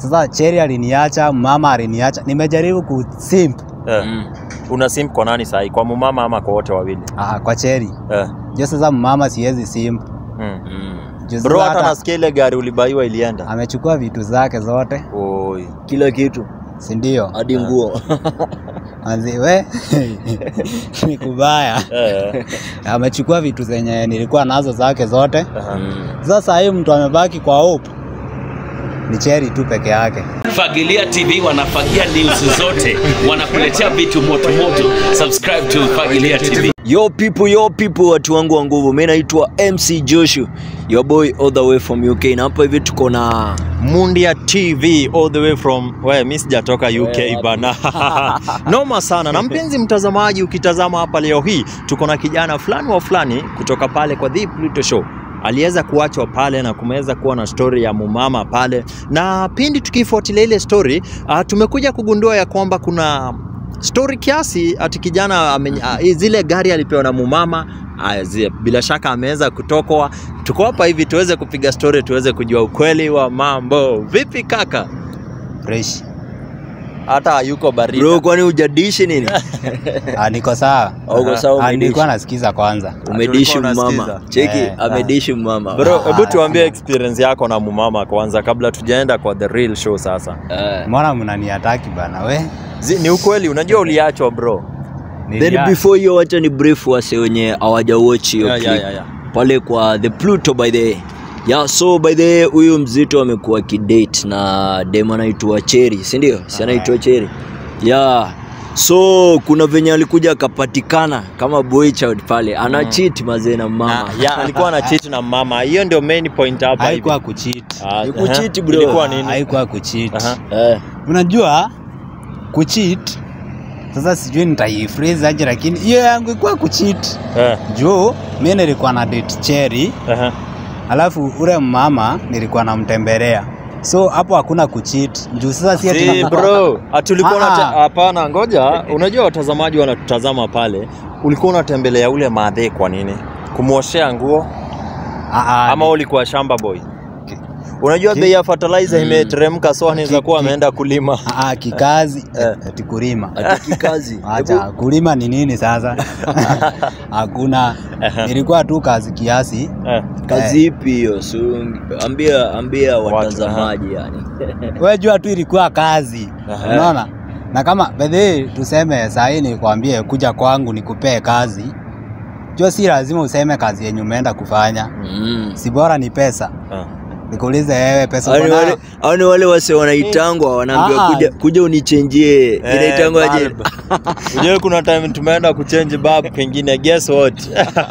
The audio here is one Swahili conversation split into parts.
Sasa Cheri aliniacha, mama aliniacha, nimejaribu kusimp Eh. Mm. Una simp kwa nani sahi? Kwa mumama ama kwa wote wawili? ah, kwa Cheri. Eh. Jo, sasa mama siwezi simp. Mm. Mm. Juu Bro, sasa hata nasikia ile gari ulibaiwa ilienda. amechukua vitu zake zote, Oi. Kila kitu si ndio? hadi nguo. Manzi we ni kubaya. Eh. Amechukua vitu zenye nilikuwa nazo zake zote. Aha. Mm. Sasa hii mtu amebaki kwa hope ni Cheri tu peke yake. Fagilia TV wanafagia news zote, wanakuletea vitu moto moto. Subscribe to Fagilia TV. Yo people, yo people, watu wangu wa nguvu, mi naitwa MC Joshua, your boy all the way from UK, na hapa hivi tuko na Mundia TV all the way from we, mi sijatoka UK wapi? bana. Noma sana. Na mpenzi mtazamaji, ukitazama hapa leo hii tuko na kijana fulani wa fulani kutoka pale kwa The Pluto Show aliweza kuachwa pale na kumeweza kuwa na story ya mumama pale, na pindi tukifuatilia ile story uh, tumekuja kugundua ya kwamba kuna story kiasi ati kijana ame, uh, zile gari alipewa na mumama uh, zi, bila shaka ameweza kutokwa. Tuko hapa hivi tuweze kupiga story, tuweze kujua ukweli wa mambo. Vipi kaka? Fresh. Hata hayuko baridi. bro, kwani hujadishi nini? Ah, niko sawa. Uko sawa, Ah, umedishi? nilikuwa nasikiza kwanza. Umedishi Tulikuwa mama, unasikiza. cheki Eh, amedishi mama Bro, Ah, hebu ah, tuambie experience yako na mumama kwanza kabla tujaenda kwa the real show sasa. Eh. Mbona mnaniataki bana we? Zi, ni ukweli unajua uliachwa bro. Then Nilia- before hiyo, wacha ni brief wase wenye hawaja watch hiyo Yeah, clip. yeah, yeah, yeah. pale kwa the Pluto by the yeah, so by the way, huyu mzito amekuwa kidate na dem anaitwa Cherry, si ndio? Si anaitwa Cherry. Yeah. So kuna venye alikuja akapatikana kama boy child pale ana cheat mazee na mama. Na, ya, alikuwa na cheat na mama. Hiyo ndio main point hapa hivi. haikuwa kucheat. Ah, Ni kucheat, aha. bro. Ilikuwa nini? Haikuwa kucheat. Aha. Eh. Unajua kucheat sasa sijui nitaiphrase aje lakini hiyo yangu ilikuwa kucheat. Eh, Juu mimi nilikuwa na date Cherry, aha. alafu ule mama nilikuwa namtembelea. So hapo hakuna kucheat. Juu sasa si ati Si na- bro, ati ulikuwa Ah, unate- ah. hapana, ngoja. Unajua watazamaji wanatutazama pale. Ulikuwa unatembelea ule madhe kwa nini? Kumwoshea nguo Ah, ah, ama ni- ulikuwa shamba boy? Unajua bei ya fertilizer imeteremka, so anaweza kuwa ameenda kulima. ah, ah, kikazi Eh. ati kulima. Atiki kazi. Acha kulima ni nini sasa? Hakuna, ilikuwa tu kazi kiasi. Eh. Kazi ipi hiyo? So, ambia ambia watazamaji yani. Wewe jua tu ilikuwa kazi, Aha. unaona. Na kama bedhe tuseme saa hii nikwambie kuja kwangu nikupee kazi, jua si lazima useme kazi yenye umeenda kufanya, Mm. si bora ni pesa. Ah. Nikuulize wewe, pesa Hao uko ni wale, nayo? hao ni wale wase wanaitangwa wanaambiwa Ah. kuja, kuja unichenjie Eh, inaitangwa aje? bulb. Unajua kuna time tumeenda kuchange bulb pengine, guess what?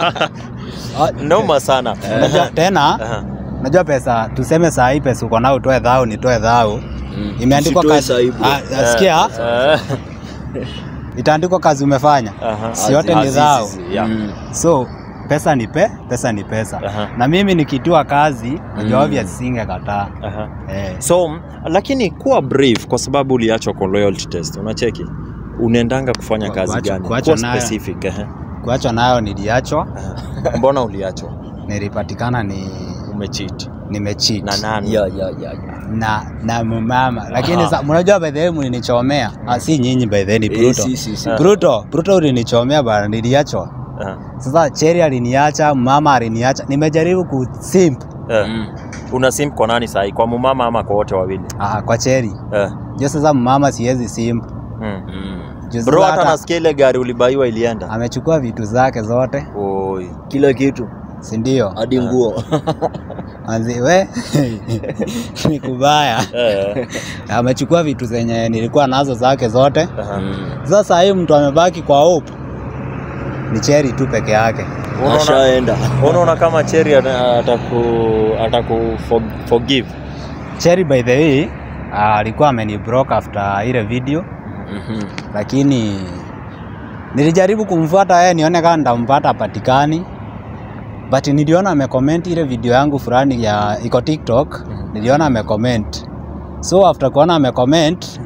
Ah, Noma sana. Unajua tena, Aha. unajua pesa, tuseme saa hii pesa uko nayo utoe dhao, nitoe dhao, Mm. imeandikwa Usitoe kazi, sahibu. Ah, sikia, Eh, itaandikwa kazi umefanya, aha. si yote ni Azizi, dhao. yeah. Mm. So pesa ni pe, pesa ni pesa. Aha. Na mimi nikitua kazi, najua Mm. obvious singekataa. Aha. Eh. So, m- lakini kuwa brief kwa sababu uliachwa kwa loyalty test. Unacheki? Unaendanga kufanya Ku- kazi kuachwa- gani? kuachwa Kuwa nayo. specific. ehe. Kuachwa nayo niliachwa, Aha. Mbona uliachwa? nilipatikana ni Umecheat. nimecheat Na nani? Ya, ya, ya, ya. na na mama, lakini Aha. sa- mnajua by the way mlinichomea, ah, si nyinyi by the way ni Eh, Pluto. si, si, si. Ah. Pluto, Pluto ulinichomea bana, niliachwa. Aha. Sasa Cherry aliniacha, mama aliniacha, nimejaribu kusimp Eh. Mm. Una simp kwa nani sahi? Kwa mumama ama kwa wote wawili? ah, kwa Cherry. Eh. Jo, sasa mama siwezi simp. Mm. Mm. Jo, Bro, sasa hata hata nasikia ile gari ulibaiwa ilienda. amechukua vitu zake zote, Oi. Kila kitu si ndio? hadi nguo. Manzi we ni kubaya. Eh. Amechukua vitu zenye nilikuwa nazo zake zote. Aha. Mm. Sasa hii mtu amebaki kwa hope ni Cherry tu peke yake. Unaona- Ashaenda. Unaona kama Cherry ata- ataku ataku for- forgive. Cherry by the way ah, alikuwa ameni block after ile video, Mhm. lakini nilijaribu kumfuata yeye nione kama nitampata patikani, but niliona amecomment ile video yangu fulani ya iko TikTok, niliona amecomment. So after kuona amecomment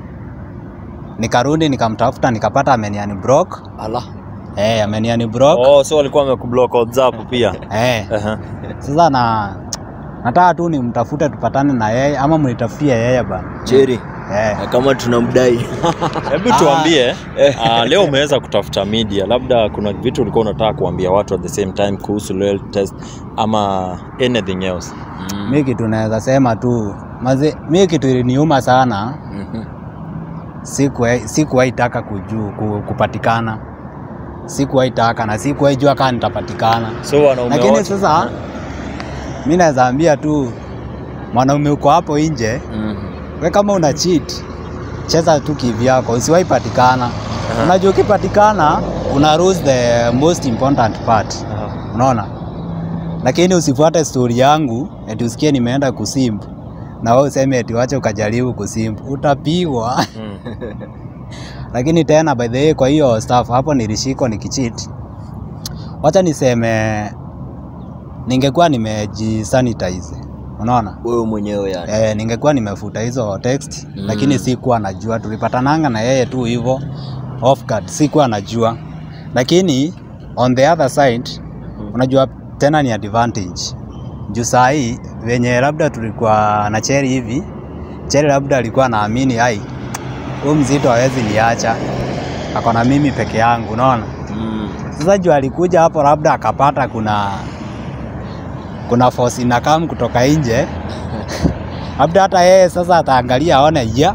nikarudi nikamtafuta nikapata ameniani block. Ala. Eh, ameniani block. Oh, so alikuwa amekublock WhatsApp pia. Eh, Aha. sasa na nataka tu nimtafute tupatane na yeye ama mnitafutie yeye bana Cheri, eh. na kama tunamdai Hebu Ah. tuambie uh, leo umeweza kutafuta media, labda kuna vitu ulikuwa unataka kuambia watu at the same time kuhusu loyalty test ama anything else? mi kitu naweza sema tu maze mi kitu iliniuma sana Mhm. sikuwahi sikuwahi taka kujuu ku, kupatikana sikuwahi taka na sikuwahi jua kama nitapatikana So wanaume lakini wote- sasa mi naweza ambia tu mwanaume uko hapo nje Mhm. we kama una cheat cheza tu kivyako usiwahi patikana unajua ukipatikana una lose the most important part Aha. unaona lakini usifuate stori yangu eti usikie nimeenda kusimp na wewe useme eti wache ukajaribu kusimp utapigwa Mm. lakini tena by the way kwa hiyo staff hapo nilishikwa nikicheat wacha niseme ningekuwa nimejisanitize unaona Wewe mwenyewe yani. Eh, ningekuwa nimefuta hizo text Mm. lakini sikuwa najua, tulipatananga na yeye tu hivyo off guard, sikuwa najua, lakini on the other side unajua tena ni advantage juu saa hii venye labda tulikuwa na Cheri hivi, Cheri labda alikuwa anaamini ai, huyu mzito hawezi niacha, ako na mimi peke yangu, unaona. Mm. Sasa juu alikuja hapo, labda akapata kuna kuna force inakam kutoka nje, labda hata yeye sasa ataangalia aone ya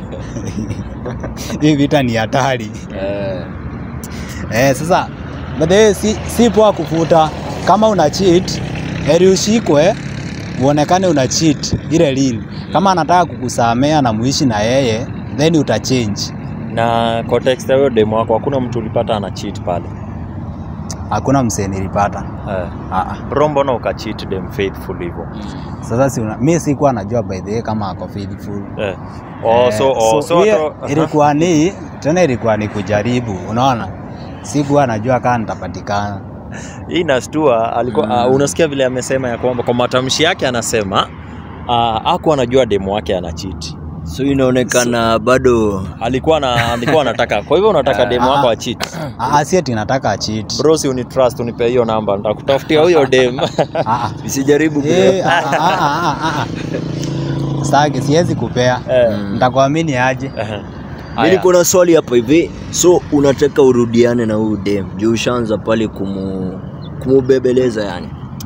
hii vita ni hatari Eh. eh. Sasa but then si, si poa kufuta kama una cheat, heri ushikwe uonekane una cheat ile lini. Kama anataka kukusamea na muishi na yeye then utachange. Na kwa text ya huyo demo wako hakuna mtu ulipata ana cheat pale. Hakuna msee nilipata Eh. ah, ah. Bro, mbona ukacheat dem faithful hivyo? Sasa si una, mi sikuwa najua by the way kama ako faithful Eh. Oh, Eh, so, oh, so, hiyo hata- ilikuwa ni tena ilikuwa ni kujaribu, unaona, sikuwa najua kama nitapatikana. hii inastua alikuwa Mm. uh, unasikia vile amesema ya kwamba kwa matamshi yake anasema uh, aku anajua demo wake ana cheat So inaonekana bado alikuwa na alikuwa anataka kwa hivyo unataka demo wako a cheat Ah, si ati nataka cheat. bro si unitrust unipe hiyo namba nitakutafutia huyo dem Ah, ah. usijaribu Eh, ah, ah, ah, ah, ah. Sitaki, siwezi kupea, Eh. nitakuamini aje? Ehe. Mimi Haya. niko na swali hapa hivi. So unataka urudiane na huyu dem juu ushaanza pale kumu kumubebeleza yani.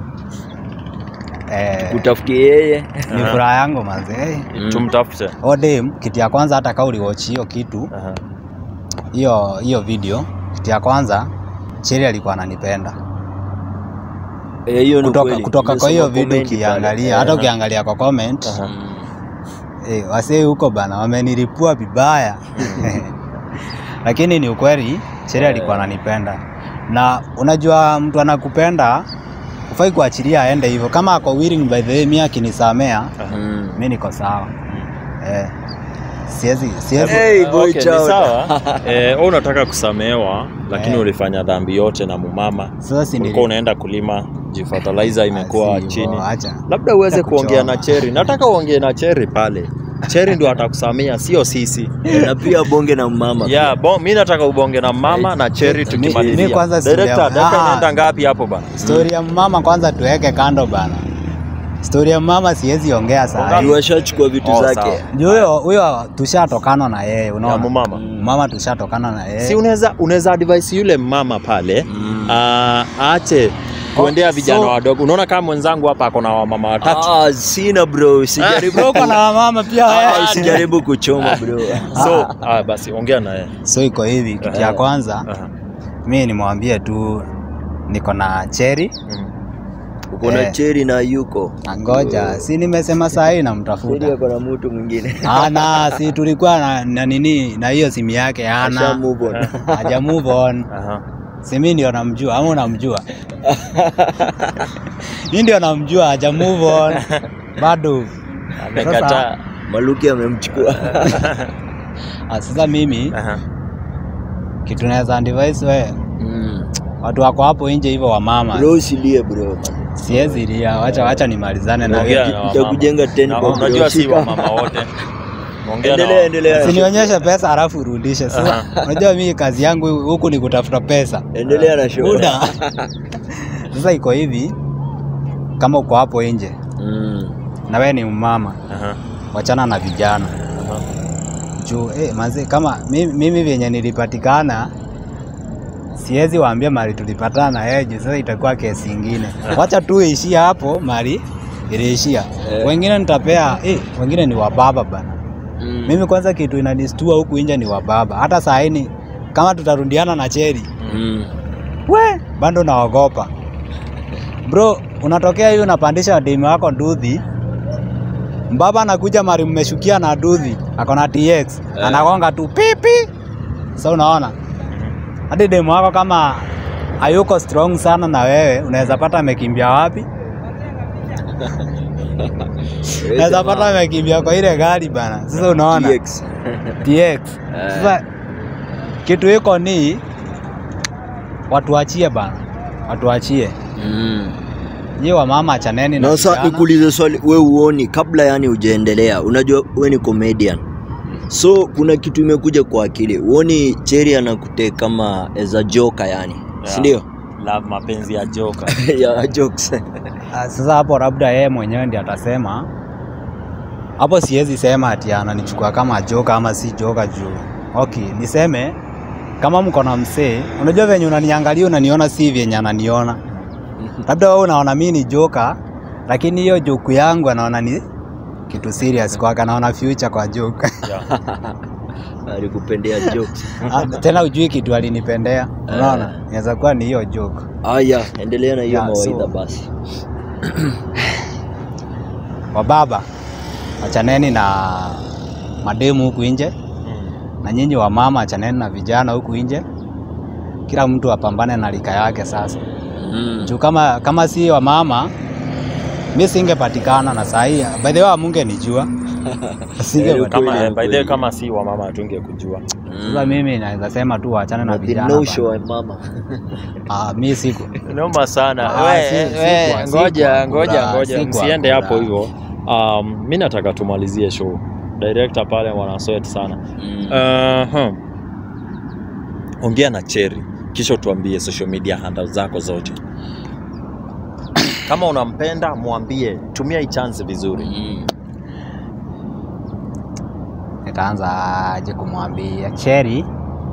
Eh, Utafutie yeye. ni Aha. furaha yangu mazee. Mm. tumtafute Odem, kitu ya kwanza, hata kama uliwatch hiyo kitu Aha. hiyo hiyo video, kitu ya kwanza Cheri alikuwa ananipenda Eh, hiyo ni kutoka, kweli. kutoka kwa hiyo Nimesoma video comment pale. ukiangalia, hata ukiangalia kwa comment Aha. Mm. Eh, wasee huko bana wamenilipua vibaya lakini ni ukweli Cheri alikuwa ananipenda na unajua mtu anakupenda ufai kuachilia aende hivyo kama ako willing by the way mi akinisamea Mm. mi niko sawa eh, siwezi siwezi Hey, boy Okay, ni child. sawa eh, wewe unataka kusamehewa lakini Eh. ulifanya dhambi yote na mumama sasa si ulikuwa unaenda kulima jifertilizer imekuwa Asi, chini bo, acha. labda uweze Acha kuongea kuchoma. na Cheri. Nataka uongee na Cheri pale. Cheri ndio atakusamia, sio sisi. na pia bonge na mama. Yeah, bon, mi nataka ubonge na mama na Cheri mi tukimalizia. kwanza Director, sijawa- dakika Ah. inaenda ngapi hapo bana? stori ya mama kwanza tuweke kando bana stori ya mama siwezi ongea saa Juu ashachukua vitu Oh, zake. sawa. juu huyo huyo tushatokana na yeye Ya unaona mumama. mama tushatokana na yeye Si unaweza unaweza advise yule mama pale Mm. ah, aache kuendea Oh, vijana so- wadogo. Unaona kama mwenzangu hapa ako na wamama watatu. Ah, sina bro, usijaribu. Bro, uko na wamama pia Ah, wewe. usijaribu kuchoma bro. So, ah, basi ongea na yeye. so iko hivi kitu ya Aha. kwanza Aha. mi nimwambie tu niko na cheri Mm. Uko na Eh. cheri na yuko. ngoja si nimesema saa hii Cheri namtafuta ako na mtu mwingine. ana si tulikuwa na, na nini na hiyo simu yake Asha ana move on. haja move on Aha. si mi ndio namjua ama unamjua mi ndio namjua haja move on bado Amekataa. Maluki amemchukua. Ah, sasa mimi Aha. kitu naweza advise we Mm. watu wako hapo nje hivyo wamama Bro usilie bro. siwezi lia wacha wacha nimalizane na Ongea wewe na wamama. Itakujenga ten Na bob, Unajua si shika. wamama wote. Ongea na Endelea, wa- endelea. Usinionyeshe pesa halafu urudishe. Sasa unajua mimi kazi yangu huku ni kutafuta pesa. Endelea na show. Muda. Sasa iko hivi kama uko hapo nje Mm. na wewe ni mama, Aha. wachana na vijana Aha. juu eh, manzi kama mimi, mimi vyenye nilipatikana siwezi waambia mali tulipatana na yeye juu sasa itakuwa kesi ingine. Wacha tu ishia hapo mali iliishia. Eh. Wengine nitapea eh, wengine ni wababa bana. Mm. Mimi kwanza kitu inanistua huku nje ni wababa. Hata saa hii ni- kama tutarundiana na Cheri, Mm. we bado naogopa bro. Unatokea hivi unapandisha demu wako ndudhi, mbaba anakuja mari mmeshukia na ndudhi, ako na TX Eh. anagonga tu pipi. Sasa unaona hadi demu wako kama hayuko strong sana na wewe, unaweza pata amekimbia wapi? Unaweza pata amekimbia kwa ile gari bana. Sasa unaona TX. TX. Sasa kitu iko ni watuachie bana, watuachie Mm. nyi wa mama, achaneni na Na sasa vijana. nikuulize swali, we uoni kabla yani hujaendelea, unajua we ni comedian, so kuna kitu imekuja kwa akili, uoni Cherry anakute kama as a joker yani, si ndio? La mapenzi ya joka. ya jokes. Ah, Sasa hapo labda yeye mwenyewe ndiye atasema hapo. Siwezi sema ati ananichukua kama joka ama si joka juu. Okay, niseme kama mko na msee, unajua venye unaniangalia unaniona si vyenye ananiona. Labda wewe unaona mimi ni joka, lakini hiyo joke yangu anaona ni kitu serious kwake, anaona future kwa joke. Yeah. Alikupendea jokes. Ah, Tena ujui kitu alinipendea, unaona? Eh. Inaweza kuwa ni hiyo joke. Aya, endelea na hiyo Yeah, mawaidha so- basi. Wababa, achaneni na mademu huku nje Mm. na nyinyi wa mama achaneni na vijana huku nje, kila mtu apambane na rika yake. Sasa Mm. juu kama, kama si wa mama mi singepatikana na saa hii, by the way amungenijua singepatikana. Kama Kweli, by the way kweli. kama si wa mama tungekujua. Sasa mimi naweza sema tu waachane na The vijana no bana. show mama. Ah, mi siku Noma sana. Ah, We, si- we, si kwa- ngoja si kwa ngoja kura, ngoja si kwa msiende kura. hapo hivyo. Um, mi nataka tumalizie show. Director pale wana sweat sana. Mm. Uh-huh. Ongea na Cherry kisha utuambie social media handles zako zote. Kama unampenda mwambie, tumia hii chance vizuri. Mm. nitaanza aje kumwambia Cherry,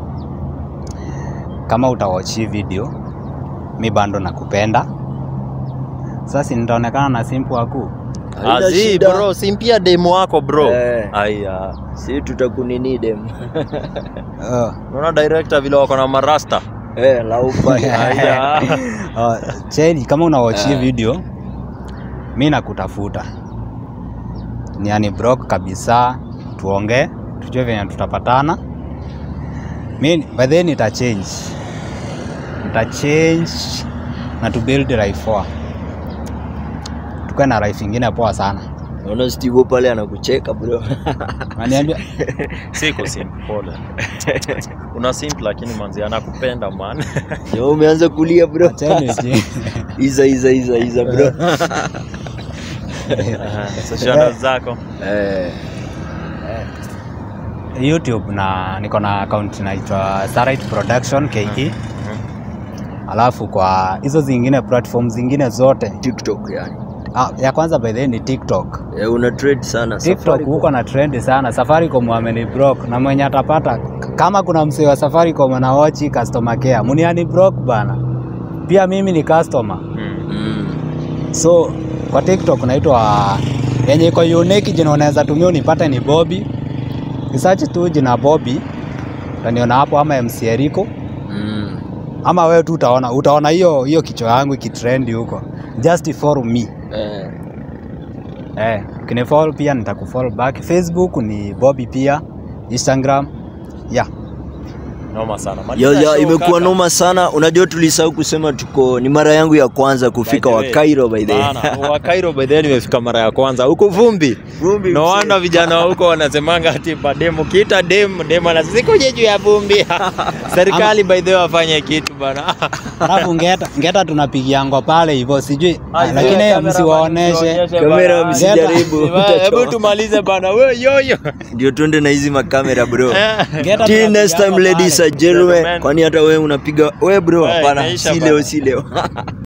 kama utawatch hii video, mi bado nakupenda. Sasa nitaonekana na simple aku Haina Azi shida. bro, simpia demo wako bro. Eh. Aya. Si tutakunini dem. uh, Unaona director vile wako na marasta. Eh, laufa. Aya. uh, Cherry, kama unawatch hii Eh. video, mi nakutafuta niani broke kabisa, tuongee tujue venye tutapatana. Mi by then nita change, nita change na to build life poa, tukae na life ingine poa sana. Naona Steve pale anakucheka bro. Ananiambia Siko simple pole. Una simple lakini manzi anakupenda man. Yo umeanza kulia bro. acheni je. Iza iza iza iza bro. Social handles zako. Eh. YouTube na niko na account inaitwa Starlight Production KE. Alafu kwa hizo zingine platform zingine zote TikTok yani. ah, ya kwanza by the way ni TikTok. Eh, una trade sana TikTok Safaricom. huko na trend sana. Safaricom wameni block na mwenye atapata k- kama kuna msee wa Safaricom na watch customer care, muniani block bana. Pia mimi ni customer. Mm. Mm. So kwa TikTok naitwa yenye iko unique, jina unaweza tumia unipate ni Bobby. Research tu jina Bobby utaniona hapo, ama MC Eriko, Mm. ama wewe tu utaona utaona hiyo hiyo kichwa yangu ikitrendi huko, just follow me. Eh. Eh, ukinifollow pia nitakufollow back. Facebook ni Bobby pia, Instagram yeah. Noma sana. Ya, Maliza ya, show, imekuwa kaka. noma sana. Unajua tulisahau kusema tuko ni mara yangu ya kwanza kufika By the wa way. Cairo by the way. Bana, wa Cairo by the way nimefika mara ya kwanza huko vumbi. Vumbi No mzee. wonder vijana wa huko wanasemanga ati bademu kiita dem dem anasikuje juu ya vumbi. Serikali by the way wafanye kitu bana. Alafu ngeta ngeta tunapigiangwa pale hivyo sijui, Ai, lakini kamera msiwaoneshe. msiwaonyeshe Kamera bana. msijaribu. Hebu Utachoma. tumalize bana. We yoyo. Ndio twende na hizi makamera bro. Ngeta Till next time tunapigiangwa ladies pale. and gentlemen. Gentlemen. Kwani hata wewe unapiga we bro? We, Hapana, imeisha si bana. leo si leo.